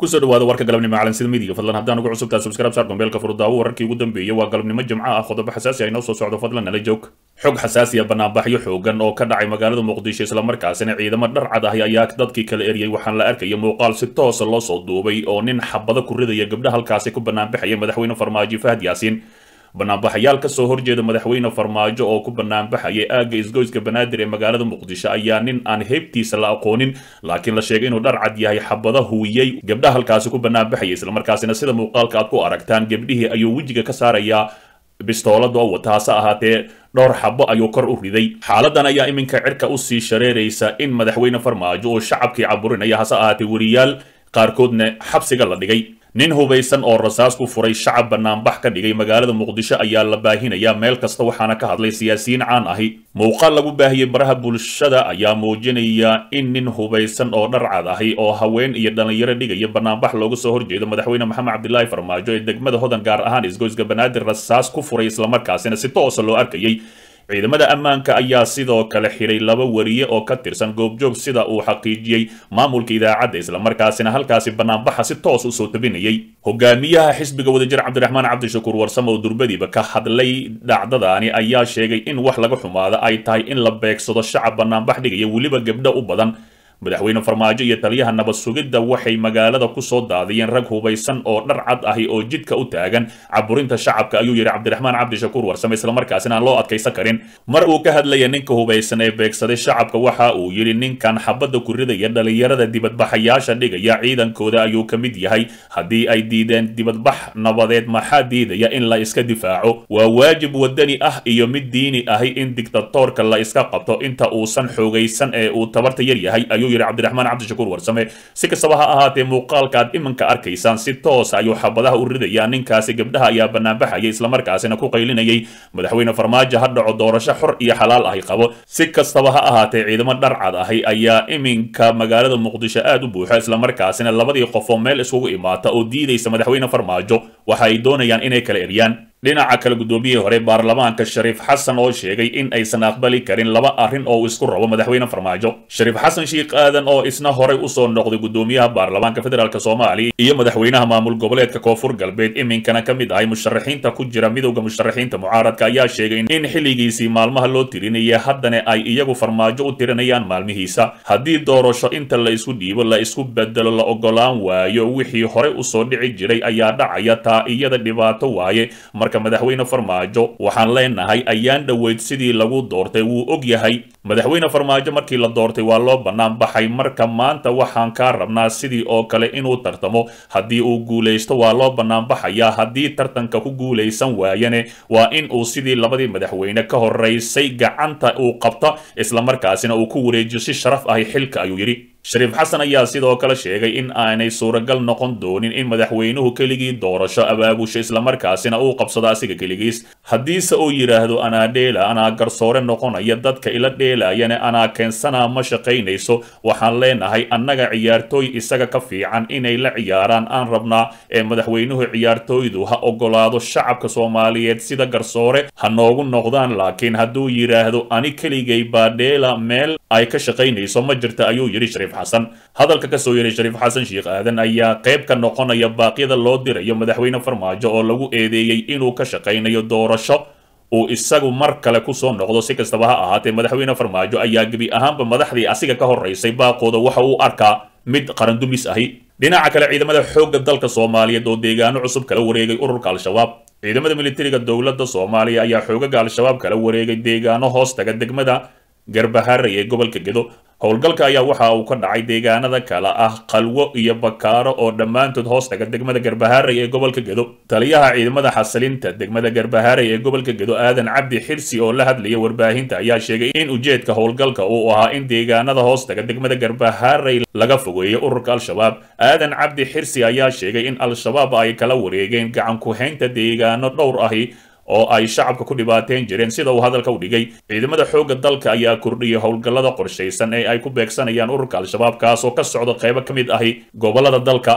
kusoo dhawaada warka galabnimo calansida midiga fadlan haddaan ugu cusubtaa subscribe saar gombeelka furdaawo wararkii ugu dambeeyay waa galabnimo jimco ah qodobo xasaasi ah inoo soo socdo fadlan nala joog xog xasaasiya banaanbaxyo xoogan oo ka dhacay magaalada muqdisho islamarkaasina ciidamo dharcad ahi ayaa dadkii kala eriyey waxaan la arkaya muuqaal si toosa loo soo duubay oo nin xabado ku ridaya gabdha halkaasi ku banaanbaxaya madaxweyne farmaajo fahad yaasiin banaanbaxayaal ka soo horjeeda madaxweyne farmaajo oo ku banaanbaxayay aagga isgoyska banaadir ee magaalada muqdisho ayaa nin aan heybtiisa la aqoonin laakiin la sheegay inuu dhar cad yahay xabada huwiyey gabdha halkaasi ku banaanbaxayay islamarkaasina sida muuqaalka aad ku aragtaan gabdhihii ayuu wejiga ka saarayaa bistoolada oo wata hase ahaatee dhowr xabo ayuu kor u riday xaaladan ayaa iminka cirka usii shareeraysa in madaxweyne farmaajo oo shacabkii caburinaya hase ahaatee weriyaal qaarkoodna xabsiga la dhigay nin hubaysan oo rasaas ku furay shacab banaanbax ka dhigay magaalada muqdisho ayaa la baahinayaa meel kasta waxaana ka hadlay siyaasiyiin caan ahi muuqaal lagu baahiyey baraha bulshada ayaa muujinaya in nin hubaysan oo dharcad ahi oo haween iyo dhallinyaro dhigaya banaanbax looga soo horjeedo madaxweyne maxamed cabdilaahi farmaajo ee degmada hodan gaar ahaan isgoyska banaadir rasaas ku furay islamarkaasina si toosa loo arkayay ciidamada ammaanka ayaa sidoo kale xiray laba wariye oo ka tirsan goobjoog sida uu xaqiijiyey maamulka idaacadda islamarkaasina halkaasi banaanbaxa si toos usoo tabinayay hogaamiyaha xisbiga wadajir cabdiraxmaan cabdishakuur warsame oo durbadiiba ka hadlay dhacdadaani ayaa sheegay in wax laga xumaada ay tahay in la beegsado shacab banaanbax dhigaya weliba gabdho u badan madaxweyne farmaajo iyo taliyaha nabad sugidda waxay magaalada ku soo daadiyeen rag hubaysan oo dhar cad ahi oo jidka u taagan caburinta shacabka ayuu yidhi cabdiraxmaan cabdishakuur warsame islamarkaasina aan loo adkaysan karin mar uu ka hadlaya ninka hubaysan ee beegsaday shacabka waxa uu yidhi ninkan xabadda ku ridaya dhallinyarada dibadbaxayaasha dhigaya ciidankooda ayuu ka mid yahay haddii ay diideen dibadbax nabadeed maxaa diidaya in la iska difaaco waa waajib wadani ah iyo mid diini ahi in dictatoorka la iska qabto inta uusan xoogaysan ee uu tabarta yar yahay ayuu yidhi cabdiraxmaan cabdishakuur warsame si kastaba ha ahaatee muuqaalka aad iminka arkaysaan si toos ayuu xabadaha u ridayaa ninkaasi gabdhaha ayaa banaanbaxaya islamarkaasina ku qaylinayay madaxweyne farmaajo ha dhaco doorasho xor iyo xalaal ahi qabo si kastaba ha ahaatee ciidamo dharcad ahi ayaa iminka magaalada muqdisho aad u buuxa islamarkaasina labadii qof oo meel iskugu imaata oo diidaysa madaxweyne farmaajo waxa ay doonayaan inay kala eryaan dhinaca kale guddoomiyihii hore baarlamaanka shariif xasan oo sheegay in aysan aqbali karin laba arrin oo isku rabo madaxweyne farmaajo shariif xasan sheikh aadan oo isna horey usoo noqday guddoomiyaha baarlamaanka federaalk soomaaliya iyo madaxweynaha maamul goboleedka koonfur galbeed iminkana ka mid ahay musharaxiinta ku jira midowda musharaxiinta mucaaradka ayaa sheegay in xilligiisii maalmaha loo tirinaya haddana ay iyagu farmaajo u tirinayaan maalmihiisa haddii doorasho inta la isku dhiibo la isku bedelo la ogolaan waayo wixii horey usoo dhici jiray ayaa dhacaya taa iyada dhibaato waaye madaxweyne farmaajo waxaan leenahay ayaan dhoweyd sidii lagu doortay wuu og yahay madaxweyne farmaajo markii la doortay waa loo bannaan baxay marka maanta waxaan kaa rabnaa sidii oo kale inuu tartamo haddii uu guulaysto waa loo bannaan baxayaa haddii tartanka ku guulaysan waayane waa in uu sidii labadii madaxweyne ka horeysay gacanta uu qabto islamarkaasina uu ku wareejiyo si sharaf ahi xilka ayuu yidhi shariif xasan ayaa sidoo kale sheegay in aanay suuragal noqon doonin in madaxweynuhu keligii doorasho abaabusho islamarkaasina uu qabsado asiga keligiis haddiise uu yidhaahdo anaa dheela anaa garsoore noqonaya dadka ila dheelayana anaa keensanaa ma shaqaynayso waxaan leenahay annaga ciyaartooy isaga ka fiican inay la ciyaaraan aan rabnaa ee madaxweynuhu ciyaartooydu ha ogolaado shacabka soomaaliyeed sida garsoore ha noogu noqdaan laakiin hadduu yidhaahdo ani keligay baa dheela meel ay ka shaqaynayso ma jirta ayuu yidhi shariif xasan hadalka ka soo yeray shariif xasan sheikh aadan ayaa qayb ka noqonaya baaqyada loo dirayo madaxweyne farmaajo oo lagu eedeeyey inuu ka shaqaynayo doorasho uu isagu mar kale kusoo noqdo si kastaba ha ahaatee madaxweyne farmaajo ayaa gebi ahaanba madaxdii asiga ka horeysay baaqooda waxa uu arkaa mid qarandumis ahi dhinaca kale ciidamada xoogga dalka soomaaliyeed oo deegaano cusub kala wareegay ururka al-shabaab ciidamada militariga dowladda soomaaliya ayaa xoogaga al-shabaab kala wareegay deegaano hoos taga degmada garbaharey ee gobolka gedo howlgalka ayaa waxa uu ka dhacay deegaanada kale ah qalwo iyo bakaaro oo dhammaantood hoos taga degmada garbaharey ee gobolka gedo taliyaha ciidamada xasilinta degmada garbaharey ee gobolka gedo aadan cabdi xirsi oo la hadlaya warbaahinta ayaa sheegay in ujeedka howlgalka uu ahaa in deegaanada hoos taga degmada garbaharey laga fogeeyo ururka al-shabaab aadan cabdi xirsi ayaa sheegay in al-shabaab ay kala wareegeen gacan ku-haynta deegaano dhowr ahi oo ay shacabka ku dhibaateen jireen sida uu hadalka u dhigay ciidamada xoogga dalka ayaa kordhiyay howlgallada qorshaysan ee ay ku beegsanayaan ururka al-shabaab kaas oo ka socda qaybo ka mid ahi gobollada dalka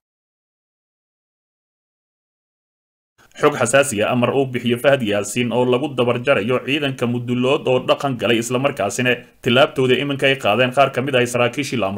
xog xasaasiya amar uu bixiyo fahad yaasiin oo lagu dabarjarayo ciidanka mudulood oo dhaqan galay islamarkaasina tillaabtooda iminka ay qaadeen qaar ka mid ah saraakiishii la amray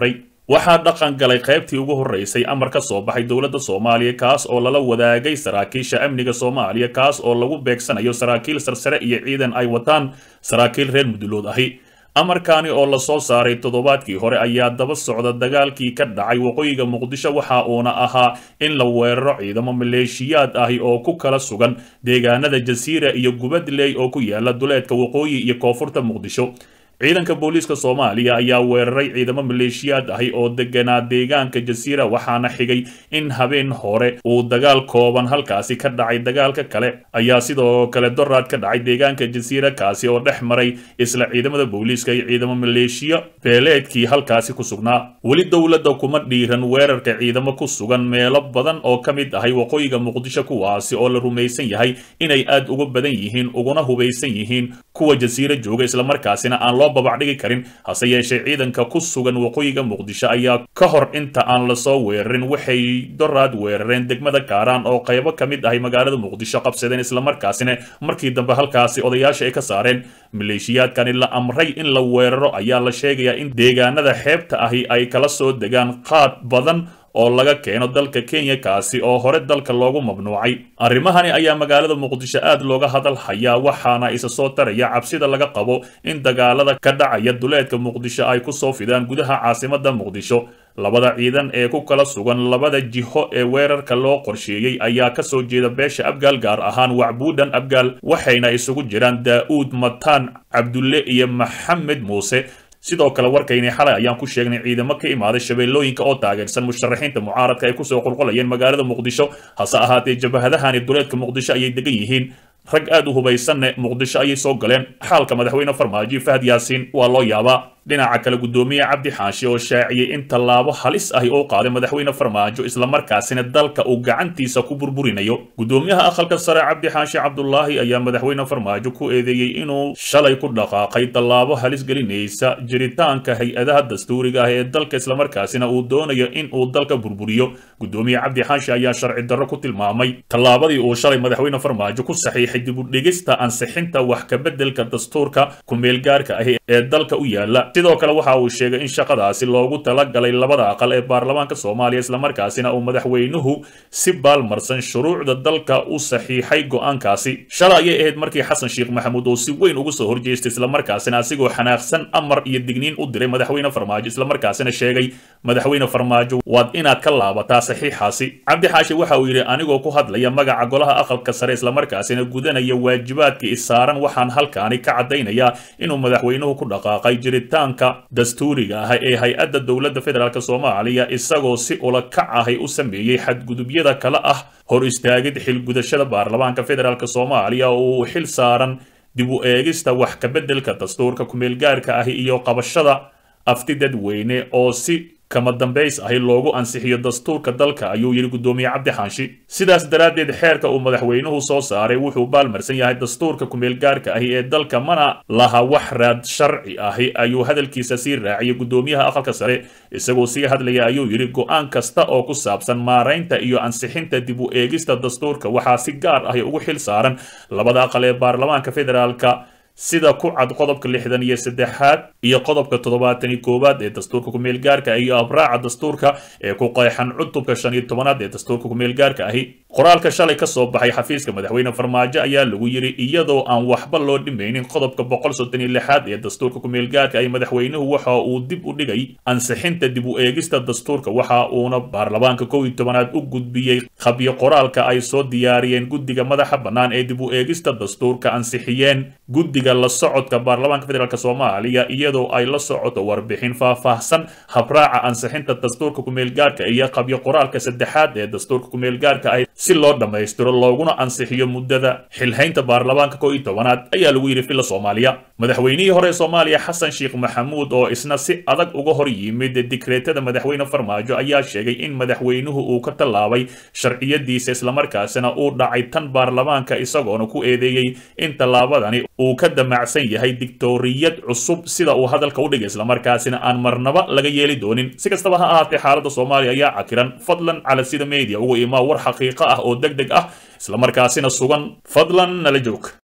waxaa dhaqan galay qaybtii ugu horreysay amar ka soo baxay dowladda soomaaliya kaas oo lala wadaagay saraakiisha amniga soomaaliya kaas oo lagu beegsanayo saraakiil sarsare iyo ciidan ay wataan saraakiil reer mudulood ahi amarkaani oo lasoo saaray toddobaadkii hore ayaa daba socda dagaalkii ka dhacay waqooyiga muqdisho waxa uuna ahaa in la weeraro ciidamo maleeshiyaad ahi oo ku kala sugan deegaanada jasiira iyo gubadley oo ku yaala duleedka waqooyi iyo koonfurta muqdisho ciidanka booliiska soomaaliya ayaa weeraray ciidamo maleeshiyaad ahi oo deganaa deegaanka jasiira waxaana xigay in habeen hore uu dagaal kooban halkaasi ka dhacay dagaalka kale ayaa sidoo kale doraad ka dhacay deegaanka jasiira kaasi oo dhex maray isla ciidamada booliiska iyo ciidamo maleeshiya beeleedkii halkaasi ku sugnaa weli dowladda kuma dhiiran weerarka ciidamo ku sugan meelo badan oo ka mid ahay waqooyiga muqdisho kuwaasi oo la rumaysan yahay inay aad uga badan yihiin uguna hubaysan yihiin kuwa jasiira jooga islamarkaasina aan loo babacdhigi karin hase yeeshee ciidanka ku sugan waqooyiga muqdisho ayaa ka hor inta aan lasoo weerarin waxay doraad weerareen degmada kaaraan oo qaybo ka mid ahay magaalada muqdisho qabsadeen islamarkaasina markii dambe halkaasi odayaasha ay ka saareen maleeshiyaadkani la amray in la weeraro ayaa la sheegayaa in deegaanada xeebta ahi ay kala soo degaan qaad badan oo laga keeno dalka kenya kaasi oo hore dalka loogu mamnuucay arrimahani ayaa magaalada muqdisho aad looga hadal hayaa waxaana isa soo taraya cabsida laga qabo in dagaalada ka dhacaya duleedka muqdisho ay ku soo fidaan gudaha caasimada muqdisho labada ciidan ee ku kala sugan labada jiho ee weerarka loo qorsheeyey ayaa ka soo jeeda beesha abgaal gaar ahaan wacbuudhan abgaal waxayna isugu jiraan daa'uud mataan cabdulle iyo maxamed muuse sidoo kale warkayni xalay ayaan ku sheegnay ciidamo ka imaaday shabeellooyinka oo taageersan musharaxiinta mucaaradka ay kusoo qulqulayeen magaalada muqdisho hase ahaatee jabahadahani duleedka muqdisho ayay degan yihiin rag aad u hubaysanne muqdisho ayay soo galeen xaalka madaxweyne farmaajo fahad yaasiin waa loo yaabaa dhinaca kale guddoomiye cabdi xaashi oo shaaciyey in tallaabo halis ahi oo qaaday madaxweyne farmaajo islamarkaasina dalka uu gacantiisa ku burburinayo guddoomiyaha aqalka sare cabdi xaashi cabdulaahi ayaa madaxweyne farmaajo ku eedeeyey inuu shalay ku dhaqaaqay tallaabo halis gelinaysa jiritaanka hay-adaha dastuuriga ah ee dalka islamarkaasina uu doonayo in uu dalka burburiyo guddoomiye cabdi xaashi ayaa sharci darro ku tilmaamay tallaabadii uu shalay madaxweyne farmaajo ku saxiixay dib u dhigista ansixinta wax kabeddelka dastuurka ku-meelgaarka ahi ee dalka u yaala sidoo kale waxa uu sheegay in shaqadaasi loogu talagalay labada aqal ee baarlamaanka soomaaliya islamarkaasina uu madaxweynuhu si baalmarsan shuruucda dalka u saxiixay go'aankaasi shalay ayay ahayd markii xasan sheekh maxamuud uu si weyn uga soo horjeestay islamarkaasina asigoo xanaaqsan amar iyo digniin u diray madaxweyne farmaajo islamarkaasina sheegay madaxweyne farmaajo waad inaad ka laabataa saxiixaasi cabdi xaashi waxa uu yidhi anigoo ku hadlaya magaca golaha aqalka sare islamarkaasina gudanaya waajibaadka isaaran waxaan halkaani ka caddaynayaa inuu madaxweynuhu ku dhaqaaqay jiritaanka dastuuriga ah ee hay-adda dowladda federaalk soomaaliya isagoo si ula kac ahay u sameeyey xadgudubyada kale ah hor istaagid xilgudashada baarlamaanka federaalk soomaaliya oo uu xil saaran dib u eegista wax kabeddelka dastuurka ku-meelgaarka ahi iyo qabashada afti dadweyne oo si kama dambays ahi loogu ansixiyo dastuurka dalka ayuu yidhi guddoomiye cabdi xaanshi sidaas daraaddeed xeerka uu madaxweynuhu soo saaray wuxuu baalmarsan yahay dastuurka ku-meelgaarka ahi ee dalka mana laha wax raad sharci ahi ayuu hadalkiisa sii raaciyay guddoomiyaha aqalka sare isagoo sii hadlaya ayuu yidhi go-aan kasta oo ku saabsan maaraynta iyo ansixinta dib u eegista dastuurka waxaa si gaar ahi ugu xil saaran labada aqal ee baarlamaanka federaalka sida ku cad qodobka lixdan iyo saddexaad iyo qodobka toddobaatan iyo koowaad ee dastuurka ku-meelgaarka iyo abraaca dastuurka ee ku qeexan cutubka shan iyo tobanaad ee dastuurka ku-meelgaarka ahi qoraalka shalay ka soo baxay xafiiska madaxweyne farmaajo ayaa lagu yidhi iyadoo aan waxba loo dhimaynin qodobka boqol soddon iyo lixaad ee dastuurka ku-meelgaarka ahi madaxweynuhu waxa uu dib u dhigay ansixinta dib u eegista dastuurka waxa uuna baarlamaanka kow iyo tobanaad u gudbiyey khabyo qoraalka ay soo diyaariyeen guddiga madaxa bannaan ee dib u eegista dastuurka ansixiyeen guddiga la socodka baarlamaanka federaalk soomaaliya iyadoo ay la socoto warbixin faahfaahsan habraaca ansixinta dastuurka ku-meelgaarka iyo qabyo qoraalka saddexaad ee dastuurka ku-meelgaarka ah si loo dhammaystiro looguna ansixiyo muddada xilhaynta baarlamaanka kow iyo tobanaad ayaa lagu yidhi filla soomaaliya madaxweynihii hore soomaaliya xasan sheekh maxamuud oo isna si adag uga hor yimid dikreetada madaxweyne farmaajo ayaa sheegay in madaxweynuhu uu ka tallaabay sharciyadiisa islamarkaasina uu dhacay tan baarlamaanka isagoona ku eedeeyey in tallaabadani uu ka damacsan yahay dictoriyad cusub sida uu hadalka u dhigay islamarkaasina aan marnaba laga yeeli doonin si kastaba ha ahaatee xaaladda soomaaliya ayaa cakiran fadlan cala sida media ugu imaa war xaqiiqo ah oo deg deg ah islamarkaasina sugan fadlan nala joog